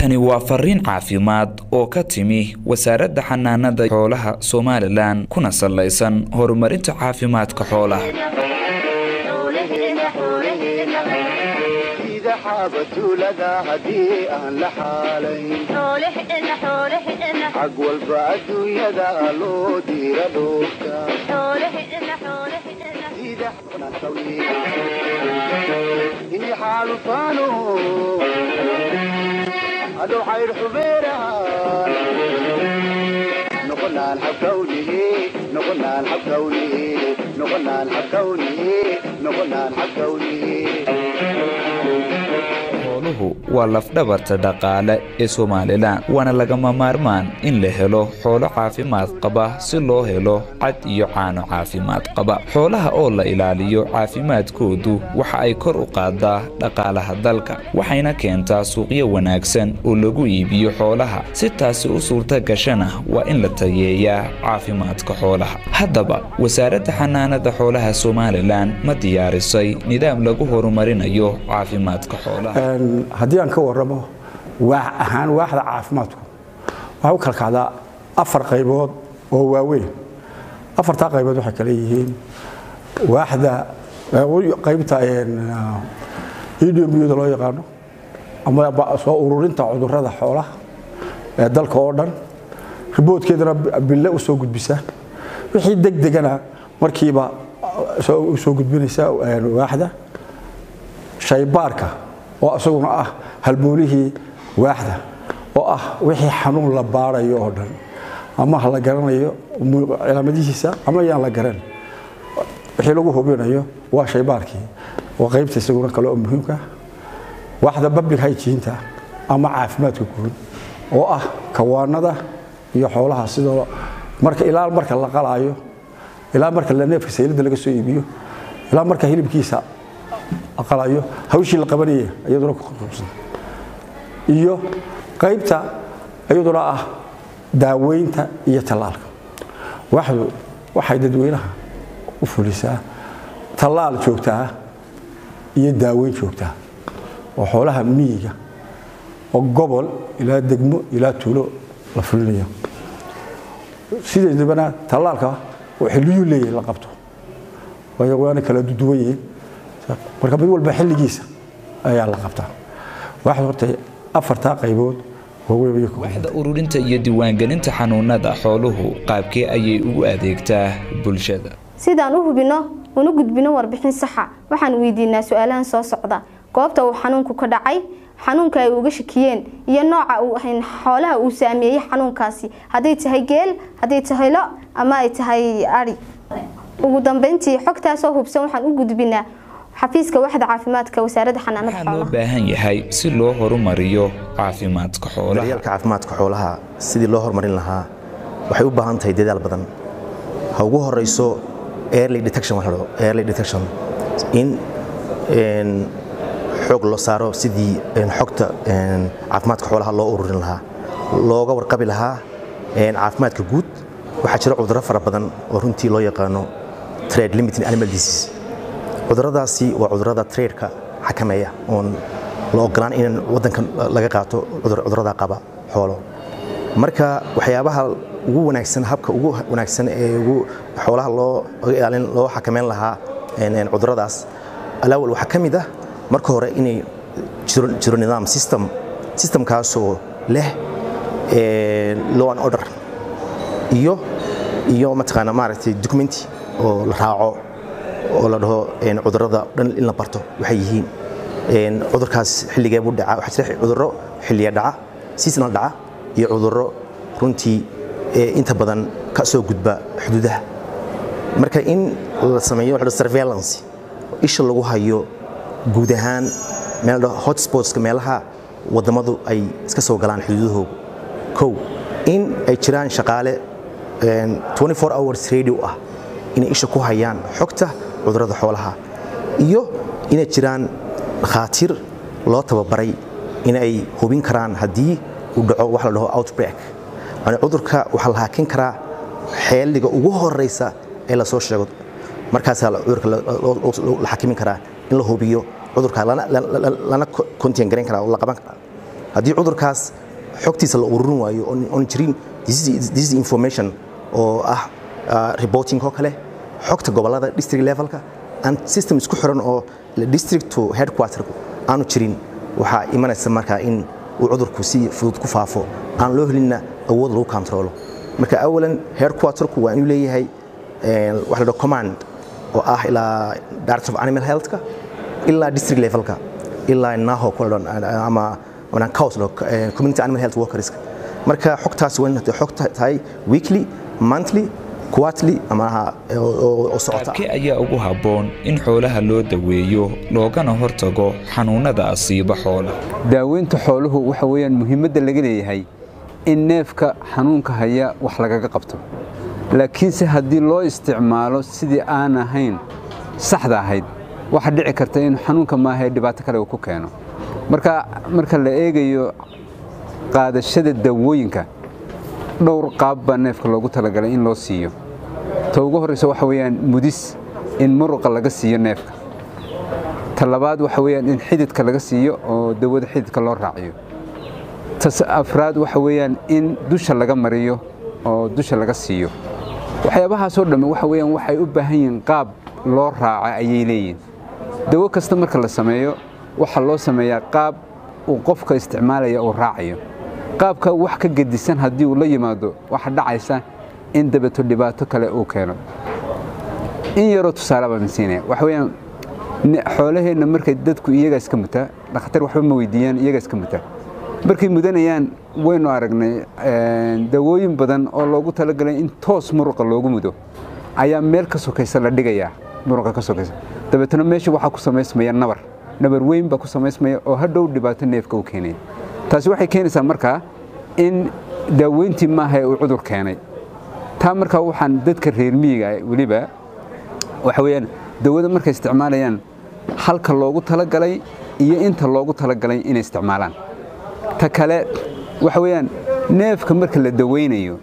tani waa fariin caafimaad oo ka timi wasaaradda xanaanada xoolaha somalilan kuna salaysan horumarinta caafimaadka xoolaha xaabatuulada haddii aan la xaalayn xag walba adduunyada loo diira dhoofta ini xaalufaano hadhow xaydh xubeeraan noqonaan xabkawnihi noqonaan xabkawnihi noqonaan xabkawnihi noqonaan xabkawnihi xooluhu waa lafdhabarta dhaqaale ee somalilan waana lagama maarmaan in la helo xoolo caafimaad qaba si loo helo cad iyo caano caafimaad qaba xoolaha oo la ilaaliyo caafimaadkoodu waxa ay kor u qaadaa dhaqaalaha dalka waxayna keentaa suuqyo wanaagsan oo lagu iibiyo xoolaha si taasi u suurta gashana waa in la tayeeyaa caafimaadka xoolaha haddaba wasaaradda xanaanada xoolaha somalilan ma diyaarisay nidaam lagu horumarinayo caafimaadka xoolaha haddii aan ka waramo waax ahaan waaxda caafimaadku waxay u kala kacdaa afar qaybood oo waaweyn afartaa qaybood waxay kale yihiin waaxda qaybta edmyada loo yaqaano ama soo ururinta cudurrada xoolaha ee dalka oo dhan riboodkeedana bille u soo gudbisa wixii deg degana markiiba u soo gudbinaysa waaxda shaybaarka oo isaguna ah halboolihii waaxda oo ah wixii xanuun la baarayo oo dhan ama ha la garanayo cilaamadihiisa ama yaan la garan wixii lagu hubinayo waa shaybaarkii waa qaybta isaguna kale oo muhiimka waaxda public hygienta ama caafimaadka guud oo ah kawaanada iyo xoolaha sidoo marka ilaa marka la qalaayo ilaa marka la neefka saylada laga soo iibiyo ilaa marka hilibkiisa aqalayo hawshii la qabanaya iyaduna ku qabsan iyo qaybta iyaduna ah daaweynta iyo tallaalka waxdu waxay dadweynaha u fulisaa tallaal joogta ah iyo daaweyn joogta ah oo xoolaha miyiga oo gobol ilaa degmo ilaa tuulo la fulinayo sideedabana tallaalka oo xilliyuu leeyahay la qabto waayo waana kala duwan yihiin marka mid walba xilligiisa ayaa la qabtaa waxaad horta afartaa qaybood waaxda ururinta iyo diiwaangelinta xanuunada xooluhu qaabkee ayay ugu adeegtaa bulshada sidaan u hubinno una gudbino warbixin saxa waxaan weydiinaa su-aalahan soo socda goobta uu xanuunku ka dhacay xanuunka ay uga shakiyeen iyo nooca xoolaha uu saameeyey xanuunkaasi hadday tahay geel hadday tahay lo ama ay tahay ari ugu dambeyntii xogtaasoo hubsan waxaan u gudbinaa xafiiska waxda caafimaadka wasaaradda xanaanada waxaa loo baahan yahay si loo horumariyo caafimaadka xoolaha daryeelka caafimaadka xoolaha sidii loo horumarin lahaa waxay u baahan tahay dadaal badan ha ugu horeyso early detection waxa la early detection in xoog loo saaro sidii xogta caafimaadka xoolaha loo ururin lahaa looga warqabi lahaa caafimaadka guud waxaa jira cudurro fara badan oo runtii loo yaqaano trade limiting animal disease cuduradaasi waa cudurada traydka xakameeya oon la ogolaan in wadanka laga qaato cudurada qaba xoolo marka waxyaabaha ugu wanaagsan habka ugu wanaagsan ee ugu xoolaha loo ilaalin loo xakameyn lahaa cuduradaas alaawal waxaa ka mid ah marka hore inay jiro nidaam system systemkaasoo leh law and order iyo iyo mataqaana maaragtay documenti oo la raaco oo la dhaho cudurada dhan in la barto waxay yihiin cudurkaas xilligee buu dhaca waxaa jira cudurro xilliya dhaca seasonal dhaca iyo cudurro runtii inta badan ka soo gudba xuduudaha marka in la sameeyo waxa surveillance isha lagu hayo guud ahaan meel hotspotska meelaha wadamadu ay iska soo galaan xuduudahooga kow in ay jiraan shaqaale 24 hours radio ah inay isha ku hayaan xogta cudurrada xoolaha iyo inay jiraan dhakhaatiir loo tababaray in ay hubin karaan haddii uu dhaco wax la dhaho outbreak yani cudurka waxaa la haakin karaa xeeliga ugu horeysa ee lasoo sheego markaasaa cudurka la xakimin karaa in la hubiyo cudurka lana contain garayn karaa oo la qaban karaa haddii cudurkaas xogtiisa la ururin waayo oon- oon jirin disease disease information oo ah ah, reporting oo kale xogta gobolada district levelka aan system isku xiran oo la district to headquarter aanu jirin waxaa imanaysa markaa in uu cudurku si fudud ku faafo aan loo helinna awood lagu controlo marka awalan headquarterku waa inuu leeyahay eh, waxa la dhaho command oo ah ilaa director of animal healthka ilaa district levelka ilaa naho kula ama ama cows eh, community animal health workerska marka xogtaas waa inay xog tahay weekly monthly quarterly ama aha, oo- oo oo socota qaabkee ayaa ugu habboon in xoolaha loo daweeyo loogana hortago xanuunnada asiiba xoolaha daaweynta xooluhu waxa weeyaan muhiimadda laga leeyahay in neefka xanuunka haya wax lagaga qabto laakiinse haddii loo isticmaalo sidii aan ahayn saxda ahayd waxa dhici karta in xanuunka maahae dhibaato kale uu ku keeno marka marka la eegayo qaadashada daawooyinka dhowr qaab baa neefka loogu talagalay in loo siiyo ta ugu horreysa waxa weeyaan mudis in muruqa laga siiyo neefka ta labaad waxa weeyaan in xididka laga siiyo oo dawada xididka loo raaciyo ta s- afraad waxa weeyaan in dusha laga mariyo oo dusha laga siiyo waxyaabahaasoo dhamme waxa weeyaan waxay u baahan yihiin qaab loo raaca ayay leeyihin dawo kasta marka la sameeyo waxaa loo sameeyaa qaab uu qofka isticmaalaya uu raacayo qaabka wax ka gedisan haddii uu la yimaado waxa dhacaysa in dabeeto dhibaato kale uu keeno in yaroo tusaale baan siinaya waxa weeyaan ne- xoolaheenna markay dadku iyagaa iska mutaa dhakhtar waxba ma weydiiyaan iyagaa iska mutaa markay mudanayaan waynu aragnay een, dawooyin badan oo loogu talagalay in toos muruqa loogu mudo ayaa meel ka sokaysa la dhigayaa muruqa ka sokaysa dabeetana meesha waxaa ku samaysmaya nabar nabar weyn baa ku samaysmaya oo hadhow dhibaato neefka u keenaya taasi waxay keenaysaa markaa in daaweyntii maaha ee uu cudur keenay taa markaa waxaan dadka reer miyiga ah weliba waxa weeyaan dawada markay isticmaalayaan halka loogu talagalay iyo inta loogu talagalay inay isticmaalaan ta kale waxa weeyaan neefka marka la daweynayo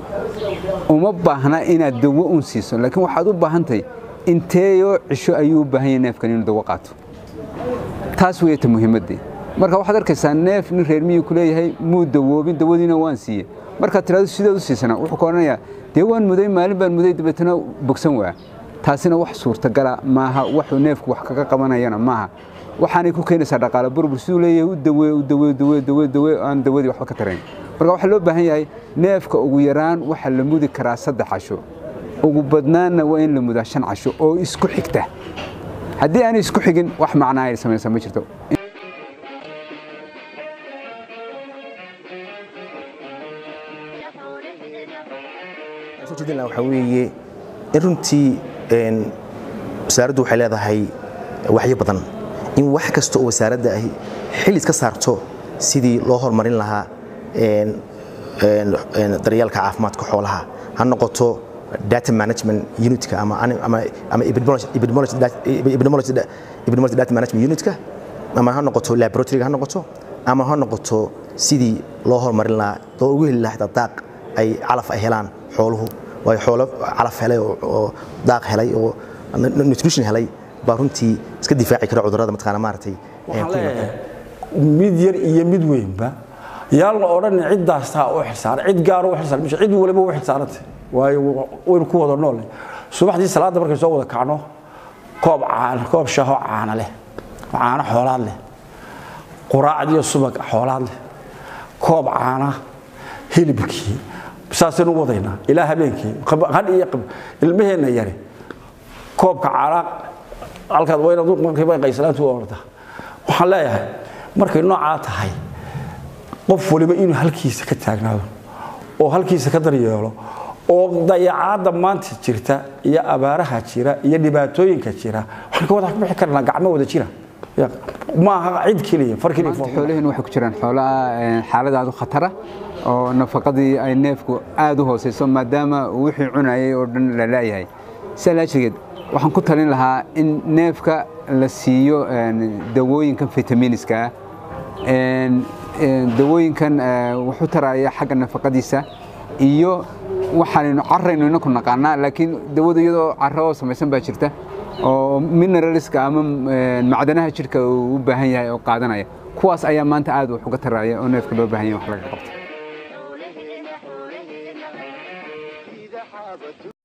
uma baahna inaad dawo un siiso laakiin waxaad u baahantahay inteeyoo cisho ayuu u baahan yahay neefkan inuu dawo qaato taas weeyata muhiimaddii marka waxaad arkaysaa neef nin reer miyi ku leeyahay muu dawoobin dawadiina waan siiye markaad tirahdo sideed u siisana wuxuu ka odhanayaa dee waan muday maalin baan muday dabeetana bogsan waa taasina wax suurtagala maaha waxuu neefku wax kaga qabanayana maaha waxaanay ku keenaysaa dhaqaale burbur siduu leeyahay u dawee u dawee dawee dawee dawee aan dawadii waxba ka tarayn marka waxaa loo baahan yahay neefka ugu yaraan waxaa la mudi karaa saddex casho ugu badnaanna waa in la mudaa shan casho oo isku xigta haddii aanay isku xigin wax macnaa ay samaysaa ma jirto soo jeedin lahaa waxaa weeye in runtii een, wasaaraddu waxay leedahay waxyo badan in wax kasta oo wasaaradda ahi xil iska saarto sidii loo horumarin lahaa een, een, een, daryeelka caafimaadka xoolaha ha noqoto data management unitka ama ani- ama ama epidemiology epidemiology dat- epidemiology da- epidemiology data management unitka ama ha noqoto laboratoryga ha noqoto ama ha noqoto sidii loo horumarin lahaa oo ugu heli lahaa xitaa daaq ay calaf ay helaan xooluhu waayo xoolo calaf helay oo- oo daaq helay oo nu- nutrition helay baa runtii iska difaaci kara cudurrada mataqaana maaragtay ee, waxaan ku yimaada. leeyahay mid yar iyo mid weynba yaan la odhan ciddaastaa u xilsaaran cid gaar u xilsaaran mise cid waliba u xilsaarantay waayo waynu ku wada nool subaxdii salaadda markay soo wada kacno koob caana koob shaho caana leh caano xoolaad leh quraacdiyo subag xoolaad leh koob caana hilibkii saasaynu u wadaynaa ilaa habeenkii qab- qadh iyo qab ilmaheenna yari koobka caana halkaad wayna markiiba qaysanaantu u ordaa waxaan leeyahay markay noocaa tahay qof waliba inuu halkiisa ka taagnaado oo halkiisa ka daryeelo oo dayacaadda maanta jirta iyo abaaraha jira iyo dhibaatooyinka jira waxaan ka wada bixi karnaa gacmo wada jira Ya, maaha cid keliya far keliya maanta xoolaheen waxay ku jiraan xoolaha een, xaalad aad u khatara oo nafaqadii ay neefku aad u hooseyso maadaama uu wixii cunayay oo dhan la laayahay sidaa laajigeed waxaan ku talin lahaa in neefka la siiyo een, dawooyinkan fitamiiniska ah een, een, dawooyinkan eh, wuxuu taraya xagga nafaqadiisa iyo waxaanaynu caraynu inaku naqaanaa laakiin dawada iyadoo caro oo samaysan baa jirta oo mineralska ama een, macdanaha jidhka uu u baahan yahay oo qaadanaya kuwaas ayaa maanta aad wax uga taraya oo neefka loo baahan yahay wax laga qabto